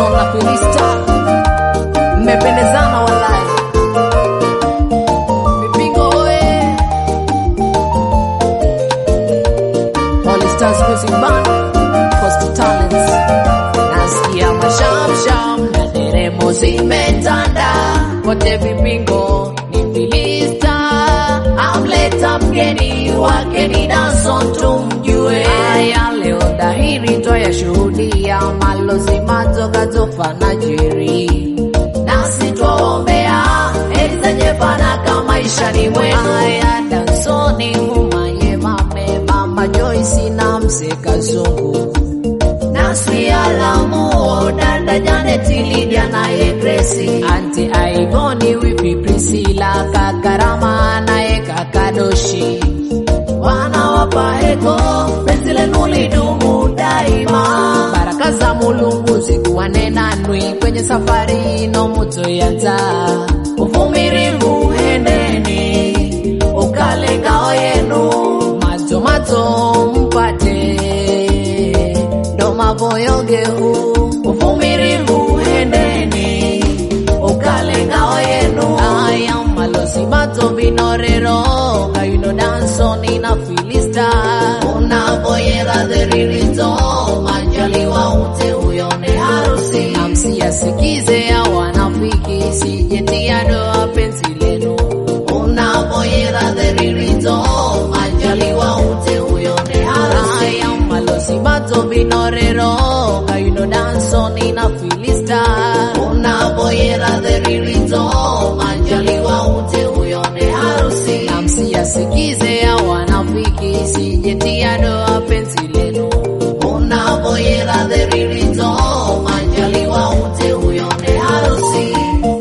Danson na Filista, mmependezana walai. Mipingo oye! All Stars Music Band, Coast Talents. Nasikia mashamsham na nderemo zimetanda kote vipingo ni Filista amleta mgeni wake ni Danson tumjue. Haya leo dhahiri twayashuhudia malozi matoka tofa na jeri nasi twaombea heri zenye fanaka maishani mwenu. Haya Dansoni humaye mame mama Joyce na mzee Kazungu nasi alamu dada Janet Lydia naye Grace anti Aivoni wipi Priscilla kakarama naye kakadoshi wana wapaheko penzi lenu lidumu daima baraka za mulungu zikuwane nanwi kwenye safari ino mutoyanza uvumirivu hendeni ukale ngao yenu mato mato mpate ndo mavoyogehu uvumirivu hendeni ukale ngao yenu aya malosi mato vinorero kayuno dansoni na filista unavoyera dheririto manjaliwa ute uyone harusi namsiyasikize ya wanafiki sijetia doa penzi lenu unavoyera dheririto manjaliwa ute uyone harusi aya malosi mato vinorero kayuno dansoni na filista unavoyera dheririto manjaliwa ute uyone harusi namsiyasikize ya wanafiki sijetia doa penzi lenu unavoyera dheririto manjaliwa ute uyone harusi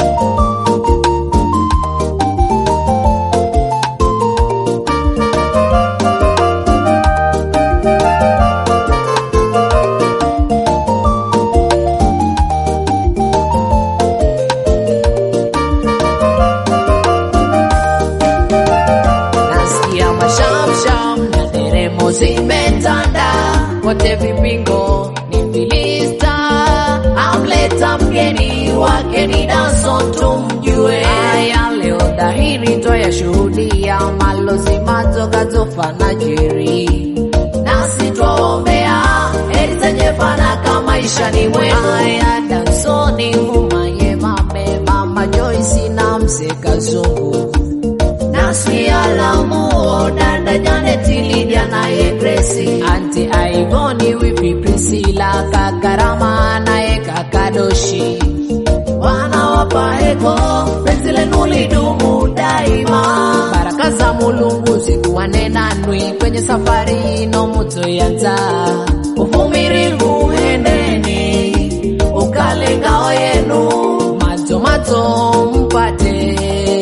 nasikia mashamsham na nderemo zimetanda kote vipingo ni Filista amleta mgeni wake ni Danson tumjue. Haya leo dhahiri twayashuhudia malozi matoka tofa na jeri nasi twaombea heri zenye fanaka maishani mwenu. Haya Dansoni humaye mame mama Joyce na mzee Kazungu nasi alamu dada Janet Lydia naye Grace anti Aivoni wipi Priscilla kakarama naye kakadoshi wana wapaheko penzi lenu lidumu daima baraka za mulungu zikuwane nanwi kwenye safari ino mutoyanza uvumirivu hendeni ukale ngao yenu mato mato mpate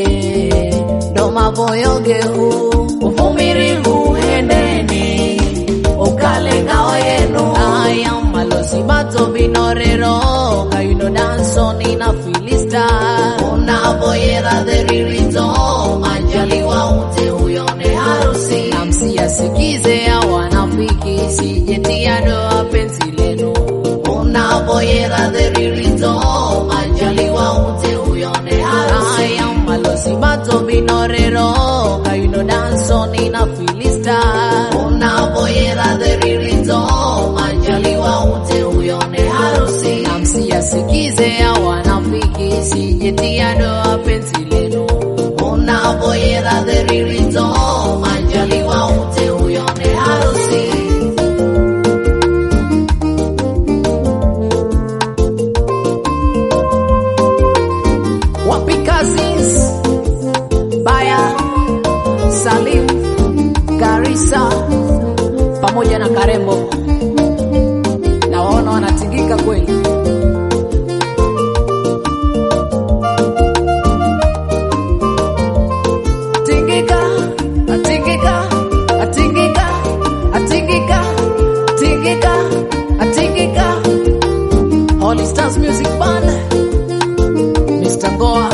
ndo mavoyogehu uvumirivu hendeni ukale ngao yenu aya malosi mato vinorero kayuno dansoni na filista unavoyera dheririto manjaliwa ute uyone harusi namsiyasikize ya wanafiki sijetia doa penzi lenu unavoyera dheririto manjaliwa ute uyone harusi aya malosi mato vinorero kayuno dansoni na filista unavoyera dheririto manjaliwa ute uyone harusi namsiyasikize ya wanafiki sijetia doa penzi lenu unavoyera dheririto manjaliwa ute uyone harusi wapi cousins baya salim garisa pamoja na karembo na waona wanatingika kweli tingika atingika atingika atingika tingika atingika Holy Stars Music Band Mr. Goa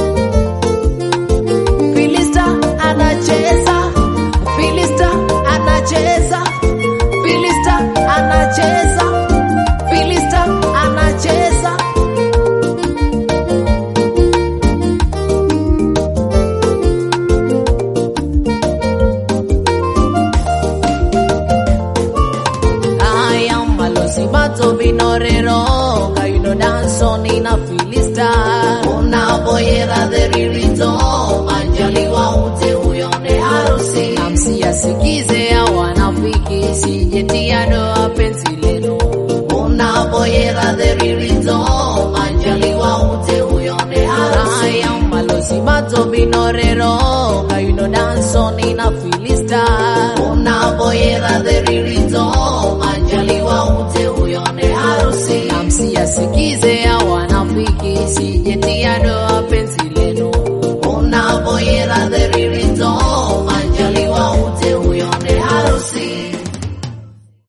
Filista anacheza Filista ana to be norero kayudo dansoni na filista unavoyera dheririto majaliwa ute uyone harusi namsi asikize awanafiki sije